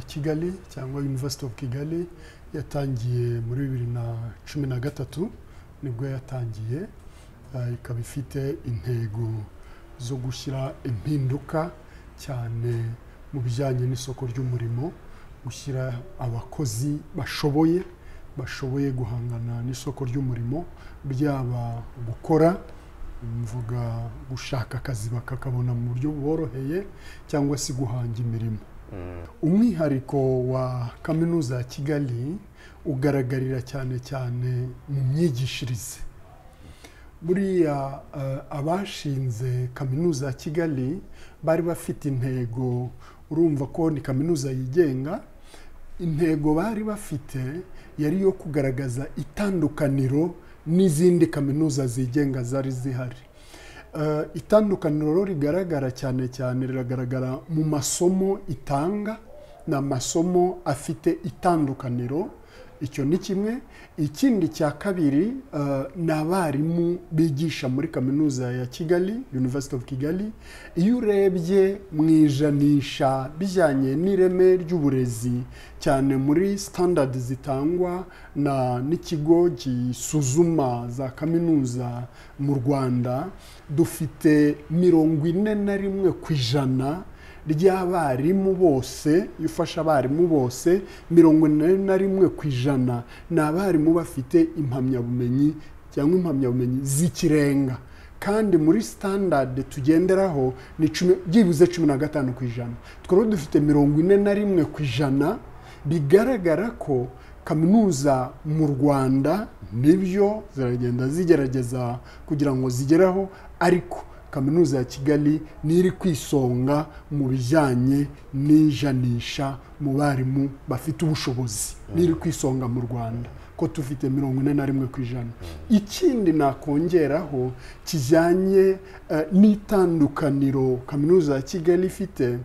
kigali cyangwa university of kigali yatangiye muri bibiri na cumi na gatatu nibwo yatangiye eh, ikaba ifite intego zo gushyira impinduka cyane mu bijyanye n'isoko ry'umurimo gushyira abakozi bashoboye bashoboye guhangana n'isoko ry'umurimo byaba gukora mvuga gushaka akazi bakakabona mu buryo buboroheye cyangwa se guhanga imirimo umwihariko wa kaminuza ya kigali ugaragarira cyane cyane mu myigishirize buriya eh, abashinze kaminuza ya kigali bari bafite intego urumva ko ni kaminuza yigenga intego bari bafite yari iyo kugaragaza itandukaniro n'izindi kaminuza zigenga zari zihari Eh, itandukaniro rigaragara cyane cyane riragaragara mu masomo itanga ni amasomo afite itandukaniro icyo ni kimwe ikindi cya kabiri eh, ni abarimu bigisha muri kaminuza ya kigali university of kigali iyo urebye mu ijanisha bijyanye n'ireme ry'uburezi cyane muri standard zitangwa na n'ikigo gisuzuma za kaminuza mu rwanda dufite mirongo ine na rimwe ku ijana ry'abarimu bose iyo ufashe abarimu bose mirongo ine na rimwe ku ijana ni abarimu bafite impamyabumenyi cyangwa impamyabumenyi z'ikirenga kandi muri sitandadi tugenderaho ni cumi byibuze cumi na gatanu ku ijana tukaba dufite mirongo ine na rimwe ku ijana bigaragara ko kaminuza mu rwanda nibyo ziragenda zigerageza kugira ngo zigeraho ariko kaminuza ya kigali ni iri ku isonga mu bijyanye n'ijanisha mu barimu bafite ubushobozi ni iri ku isonga mu rwanda ko tufite mirongo ine na rimwe ku ijana ikindi nakongeraho kijyanye eh, n'itandukaniro kaminuza ya kigali ifite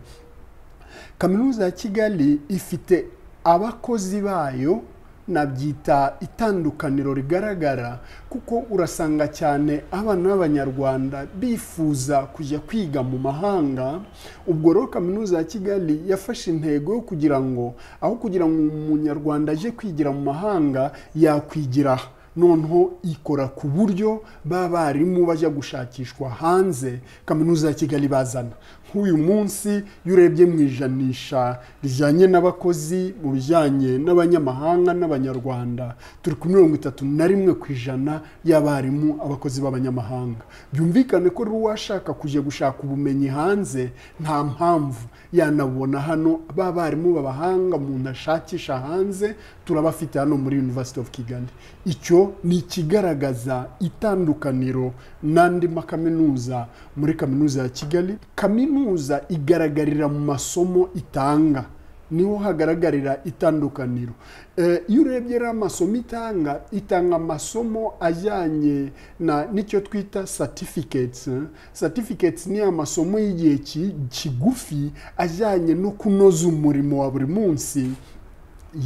kaminuza ya kigali ifite abakozi bayo nabyita itandukaniro rigaragara kuko urasanga cyane abana b'abanyarwanda bifuza kujya kwiga mu mahanga ubwo rero kaminuza ya kigali yafashe intego yo kugira ngo aho kugira ngo umunyarwanda aje kwigira mu mahanga yakwigira noneho ikora ku buryo b'abarimu bajya gushakishwa hanze kaminuza ya kigali bazana nk'uyu munsi iyo urebye mu ijanisha rijyanye n'abakozi mu bijyanye n'abanyamahanga n'abanyarwanda turi ku mirongo itatu na rimwe ku ijana y'abarimu abakozi b'abanyamahanga byumvikane ko rero uwashaka kujya gushaka ubumenyi hanze nta mpamvu yanabona hano ba barimu b'abahanga umuntu ashakisha hanze turabafite hano muri University of Kigali icyo ni ikigaragaza itandukaniro n'andi makaminuza muri kaminuza ya Kigali kaminuza igaragarira mu masomo itanga niho hagaragarira itandukaniro Eh, iyo urebye rero amasomo itanga itanga amasomo ajyanye na n'icyo twita certificates eh. certificates ni amasomo y'igihe ki- kigufi ajyanye no kunoza umurimo wa buri munsi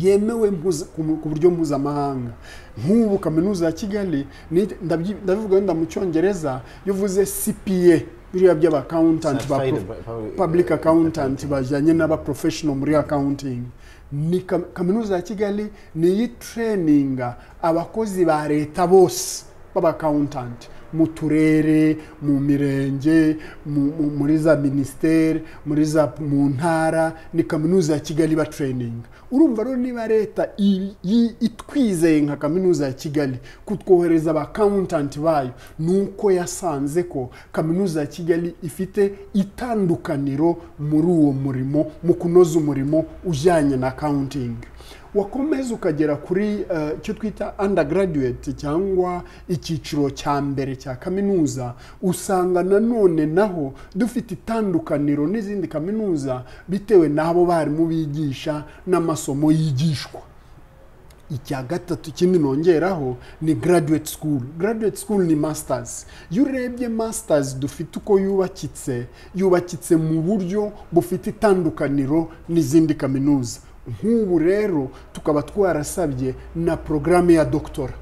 yemewe mpuza- ku mu- ku buryo mpuzamahanga nk'ubu kaminuza ya kigali ni- ndabyi- ndabivuga wenda mu cyongereza iyo uvuze cpa biriya by'abaccountant ba Certified prof- public- public accountant bajyanye n'abaprofessional muri accounting ni kam- kaminuza ya kigali ni iyitreninga abakozi ba leta bose b'abaccountant mu turere mu mirenge mu- mu- muri za minisiteri muri za mu ntara ni kaminuza ya kigali ba treninga urumva rero niba leta i- i- itwizeye nka kaminuza ya kigali kutwohereza abaccountant bayo ni uko yasanze ko kaminuza ya kigali ifite itandukaniro muri uwo murimo mu kunoza umurimo ujyanye na accounting wakomeza ukagera kuri eh, icyo twita undergraduate cyangwa icyiciro cya mbere cya kaminuza usanga nanone naho dufite itandukaniro n'izindi kaminuza bitewe n'abo barimu bigisha n'amasomo yigishwa icya gatatu ikindi nongeraho ni graduate school graduate school ni masters iyo urebye masters dufite uko yubakitse yubakitse mu buryo bufite itandukaniro n'izindi kaminuza nk'ubu rero tukaba twarasabye na porogaramu ya doctora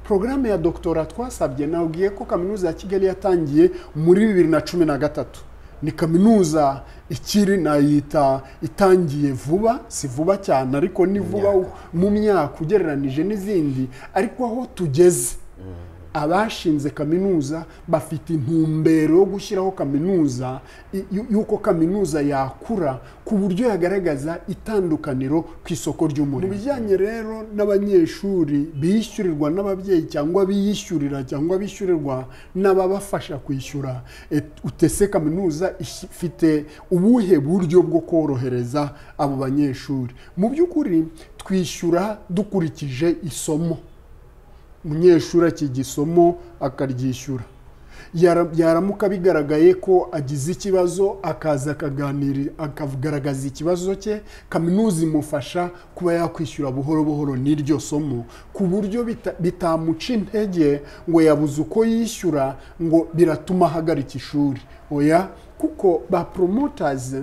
porogaramu ya doctora twasabye nabwiye ko kaminuza ya kigali yatangiye muri bibiri na cumi na gatatu ni kaminuza ikiri nayita itangiye vuba si vuba cyane ariko ni vuba mu myaka ugereranije n'izindi ariko aho tugeze abashinze kaminuza bafite intumbero yo gushyiraho kaminuza y- y- y'uko kaminuza yakura ku buryo yagaragaza itandukaniro ku isoko ry'umurimo mu bijyanye rero n'abanyeshuri bishyurirwa n'ababyeyi cyangwa biyishyurira cyangwa bishyurirwa n'ababafasha kwishyura et- utese kaminuza ish- ifite ubuhe buryo bwo korohereza abo banyeshuri mu by'ukuri twishyura dukurikije isomo umunyeshuri akiga isomo akaryishyura Yara- byaramuka bigaragaye ko agize ikibazo akaza akaganira akagaragaza ikibazo cye kaminuza imufasha kuba yakwishyura buhoro buhoro n'iryo somo ku buryo bita- bitamuca intege ngo yabuze uko yishyura ngo biratuma ahagarika ishuri oya kuko ba promoters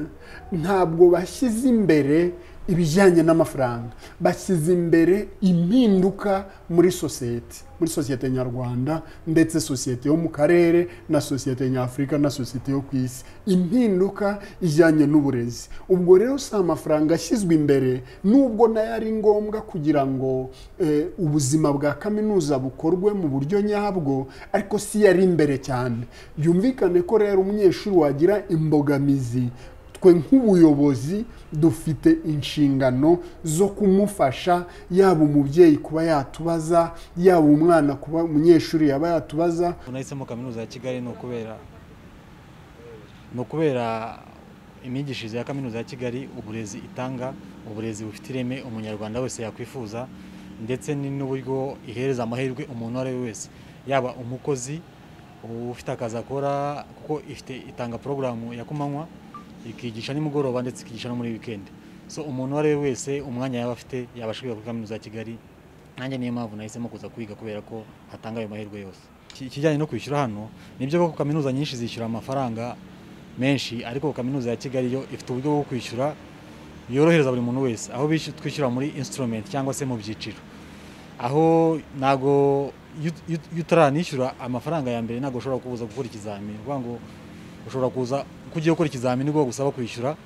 ntabwo bashyize imbere ibijyanye n'amafaranga bashyize imbere impinduka muri sosiyete muri sosiyete nyarwanda ndetse sosiyete yo mu karere na sosiyete nyafurika na sosiyete yo ku isi impinduka ijyanye n'uburezi ubwo rero si amafaranga ashyizwe imbere nubwo nayo ari ngombwa kugira ngo eh, ubuzima bwa kaminuza bukorwe mu buryo nyabwo ariko si yari imbere cyane byumvikane ko rero umunyeshuri wagira imbogamizi twe nk'ubuyobozi dufite inshingano zo kumufasha yaba umubyeyi kuba yatubaza yaba umwana kuba umunyeshuri yaba yatubaza nahisemo kaminuza ya kigali ni ukubera ni ukubera imyigishirize ya kaminuza ya kigali uburezi itanga uburezi bufite ireme umunyarwanda wese yakwifuza ndetse ni n'uburyo ihereza amahirwe umuntu uwo ari we wese yaba umukozi ufite akazi akora kuko ifite itanga porogaramu ya kumanywa ikigisha nimugoroba ndetse ikigisha no muri wikendi so umuntu uwo ari we wese umwanya yaba afite yabasha kwiga kuri kaminuza ya kigali nanjye niyo mpamvu nahisemo kuza kwiga kubera ko hatanga ayo mahirwe yose Iki- ikijyanye no kwishyura hano nibyo koko kaminuza nyinshi zishyura amafaranga menshi ariko kaminuza ya kigali yo ifite uburyo bwo kwishyura yorohereza buri muntu wese aho bishy- twishyura muri instrument cyangwa se mu byiciro aho ntago iyo ut- iyo ut- iyo utaranishyura amafaranga ya mbere ntabwo ushobora kuza gukora ikizamini ni ukuvuga ngo ushobora kuza uko ugiye gukora ikizamini nibwo bagusaba kwishyura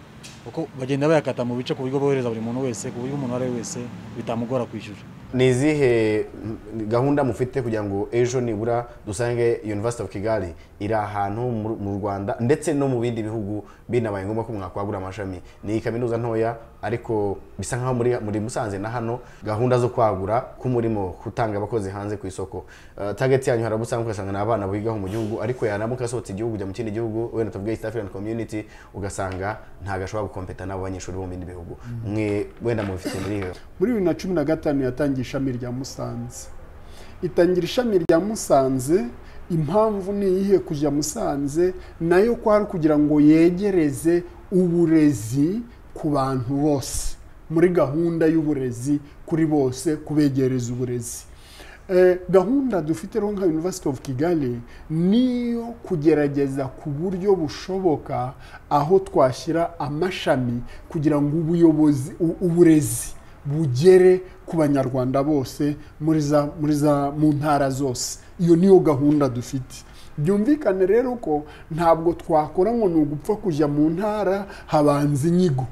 kuko bagenda bayakata mu bice ku buryo bworohereza buri muntu wese ku buryo umuntu uwo ari we wese bitamugora kwishyura ni izihe mm, gahunda mufite kugira ngo ejo nibura dusange university of kigali iri ahantu mu- mu rwanda ndetse no mu bindi bihugu binabaye ngombwa ko mwakwagura amashami ni kaminuza ntoya ariko bisa nkaho muri, muri musanze na hano gahunda zo kwagura k'umurimo gutanga abakozi hanze ku isoko uh, target yanyu harabusanzwe ugasanga ni abana bigaho mu gihugu ariko yaramuka asohotse igihugu ujya mu kindi gihugu wenda tuvuge east african community ugasanga ntagashobora gukompeta n'abo banyeshuri bo mu bindi bihugu mwe wenda mubifite muri iyo muri bibiri na cumi na gatanu yatangiye ishami rya musanze itangira ishami rya musanze impamvu ni iyihe kujya musanze nayo kwari kugira ngo yegereze uburezi ku bantu bose muri gahunda y'uburezi kuri bose kubegereza uburezi Eh, gahunda dufite rero nka University of Kigali niyo kugerageza ku buryo bushoboka aho twashyira amashami kugira ngo ubuyobozi u- uburezi bugere ku banyarwanda bose muri za muri za mu ntara zose iyo niyo gahunda dufite byumvikane rero ko ntabwo twakora ngo ni ugupfa kujya mu ntara habanza inyigo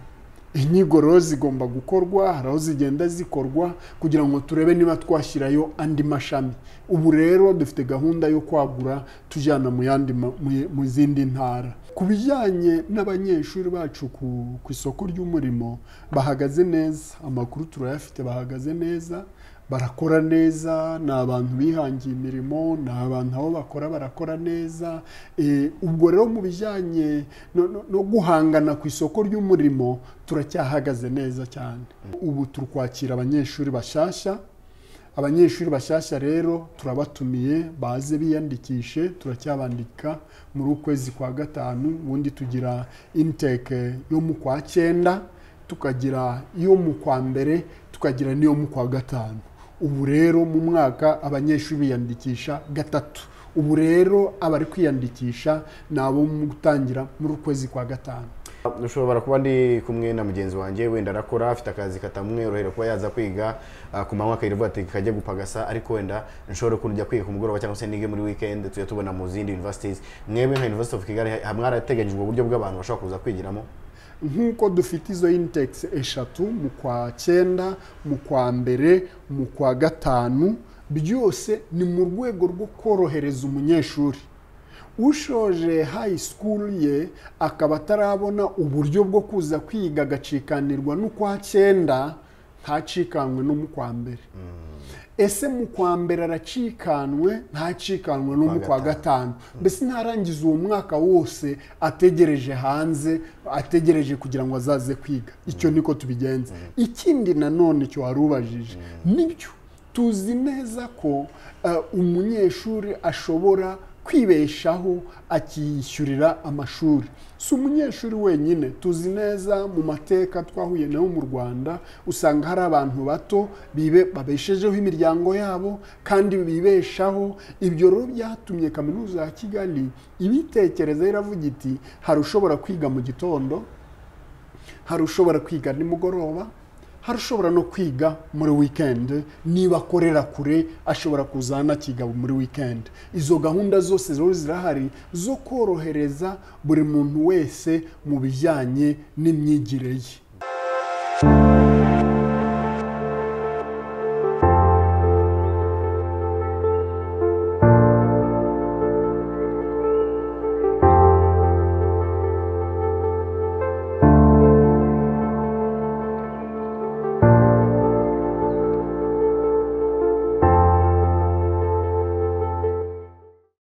inyigo rero zigomba gukorwa hari aho zigenda zikorwa kugira ngo turebe niba twashyirayo andi mashami ubu rero dufite gahunda yo kwagura tujyana mu yandi ma- mu- mu zindi ntara ku bijyanye n'abanyeshuri bacu ku, ku isoko ry'umurimo bahagaze neza amakuru turayafite bahagaze neza barakora neza ni abantu bihangiye imirimo ni abantu aho bakora barakora neza Eh, ubwo rero mu bijyanye no, no, no guhangana ku isoko ry'umurimo turacyahagaze neza cyane ubu turi kwakira abanyeshuri bashyashya abanyeshuri bashyashya rero turabatumiye baze biyandikishe turacyabandika muri ukwezi kwa gatanu ubundi tugira intake yo mu kwa cyenda tukagira iyo mu kwa mbere tukagira n'iyo mu kwa gatanu ubu rero mu mwaka abanyeshuri biyandikisha gatatu ubu rero abari kwiyandikisha ni abo mu gutangira muri ukwezi kwa gatanu ushobora kuba ndi kumwe na mugenzi wanjye wenda arakora afite akazi katamworohera kuba yaza kwiga ah, ku manywa akayirirwa ati kajya gupagasa ariko wenda nshobora ukuntu ujya kwiga ku mugoroba cyangwa se nige muri weekend tujya tubona mu zindi universities mwebwe nka university of kigali ha- mwarateganyijwe uburyo bw'abantu bashobora kuza kwigiramo nk'uko dufite izo index eshatu mu kwa cyenda mu kwa mbere mu kwa gatanu byose ni mu rwego rwo korohereza umunyeshuri ushoje high school ye akaba atarabona uburyo bwo kuza kwiga agacikanirwa n'ukwa cyenda ntacikanwe no mu kwa mbere ese mu kwa mbere aracikanwe ntacikanwe no mu kwa gatanu mbese ntarangiza uwo mwaka wose ategereje hanze ategereje kugira ngo azaze kwiga icyo niko tubigenza ikindi nanone cyo wari ubajije nibyo tuzi neza ko eh, umunyeshuri ashobora kwibeshaho akiyishyurira amashuri si umunyeshuri wenyine tuzi neza mu mateka twahuye nayo mu rwanda usanga hari abantu bato bibe- babeshejeho imiryango yabo kandi bibeshaho ibyo rero byatumye kaminuza ya kigali ibitekereza iravuga iti hari ushobora kwiga mu gitondo hari ushobora kwiga nimugoroba hari ushobora no kwiga muri wikendi niba akorera kure ashobora kuza anakiga muri wikendi izo gahunda zose rero zirahari zo korohereza buri muntu wese mu bijyanye n'imyigire ye